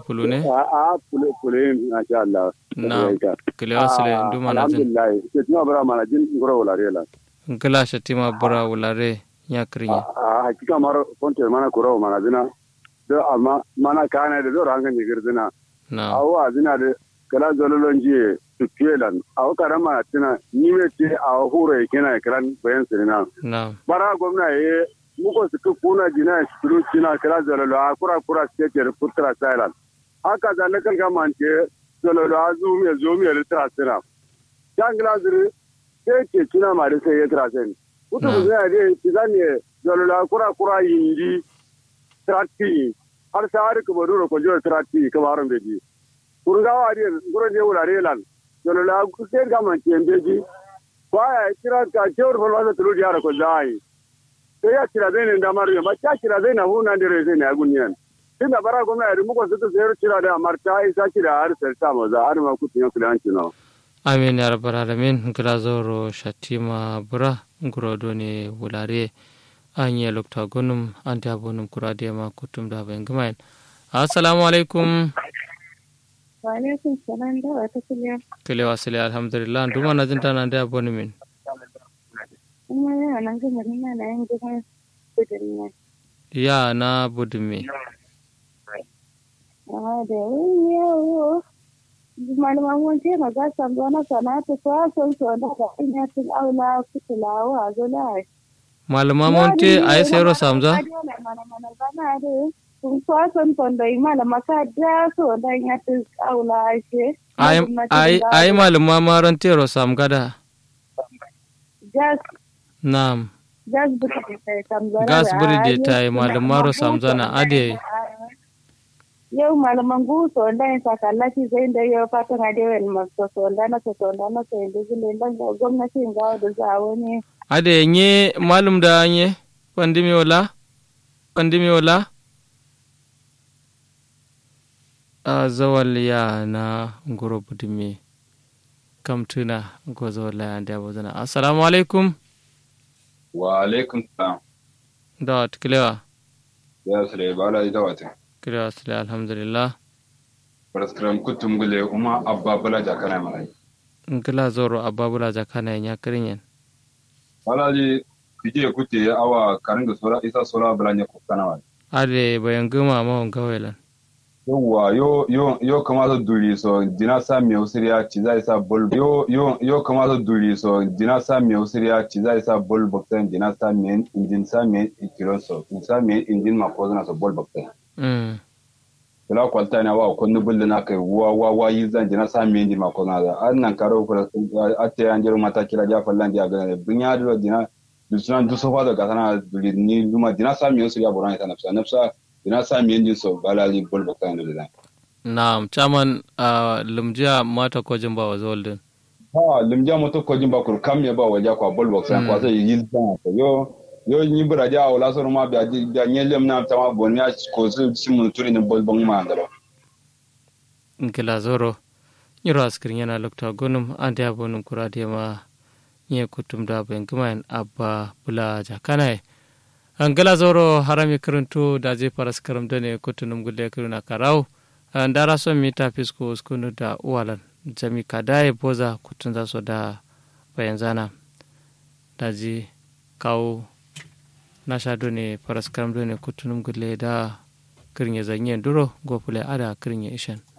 fulu ne a a fule fule masha Allah na kilewa sile nduma na jin alhamdulillah ke tuma bara mana jin ngoro wala rela ngila shatima bura wulare nya krinya a hakika mar fonte mana kuro mana dina do amma mana kana da do ranga ni girdina na awa dina de kala zololon jiye tukelan awa karama tina ni me ce a hure kina kran bayan sirina na bara gwamna ye muko su kuna jina su kina kala zololo a kura kura state da putra silent haka da na kalga mante zololo a zu me zo me litra sina jangla zuri sai ke kina ma da sai ya tra sen kutu Na. zai de tizane zololo a kura kura yindi trati har sa har kuma duro ko jo trati kamaron beji kurgawa ari ngoro je wulare lan zololo a sai ga man tembeji kwaya kira ka jewar falwasa tulu diara ko zai sai ya kira zai ne da maru ma ta kira zai na huna da rai zai ne a gunyan tun da bara gwamna yadda muka suka sayar kira da marta isa kira har sarta maza har ma kutun yanku da hanci na amin ya rabbal alamin ngila zoro shatima bura nguro doni wulare anye lokta gonum ante abonum kurade ma kutum da ben gumain assalamu alaikum Wa'alaikun salam da wata kuliya. kilewa sile alhamdulillah nduma na jinta na ande aboni min Kuma yana nan gama nuna na yin gidan gudun nan. ya na budumi Amma da yin yawo. Malaman wance ma za su zo na sanata ko son so da ga ina tun aula kutulawa zola. malama monte ay sero samza Mana bana da kun kwason tondo yi malama ka da so da ya tun aula she. ay ay ay malama marantero samgada Gas nam gas buri da ta tamzara. gas buri de tay malamaro samzana ade yau malaman guso wanda ya saka laki zai da yau fatan a dewa masu so wanda na so wanda na so yanzu zai dan ga gwamnatin gawa da za wani ade nye malum da nye pandimi wala pandimi wala a zawal ya na ngoro budumi kam tuna go zawal ya ande abozana assalamu alaikum wa alaikum salam da tiklewa ya sule bala ida wata kilewa sile alhamdulillah paraskram kutum gule uma abba bala jakana mai ngila zoro ababula jakana nya kirinyen bala ji kije kuti awa karinga sura isa sura bala nya kutana wa ade bayan gama mahon gawelan yawa yo yo yo kamata duri so dina sa mi usiriya ci zai sa bol yo yo yo kamata duri so dina sa mi usiriya ci zai sa bol bakten dina sa mi injin sa mi ikiro so in sa mi injin ma ko zana so bol bakten mm. kula kwalta na wa kunnu bulle na kai wa wa wa yi zan dina sa mi injin ma ko zana an nan karo ko atte an jero mata kila ja fallan dia ga bunya do dina dusunan dusofa da gasana duri ni luma dina sa mi usiriya boran ta nafsa nafsa dina sa mi injin so balali bol bakten do da na'am chairman uh, lumjiya mata ko jimba wa zoldin ha limja moto ko jimba kur kam ya ba waja kwa bol box Mm. kwa sai yil ta ko yo yo ni bura ja wala so ma ba ja nyelem na ta ma bon ya ko su simu turi ni bol bong ma ngalo ngila zoro nyiro askirin yana lokta gonum ande abonum kurade ma nye kutum da ben gumain abba bula jakanai angala zoro harami kiruntu da je paras karam dane kutunum gulle kiruna karau ndara so mita fisko skunu da uwalan jami kadaye boza kutun za so da bayan zana da ji kawo na sha done paras karam dane kutunum gulle da kirin ya zanye duro gofule ada kirin ya ishan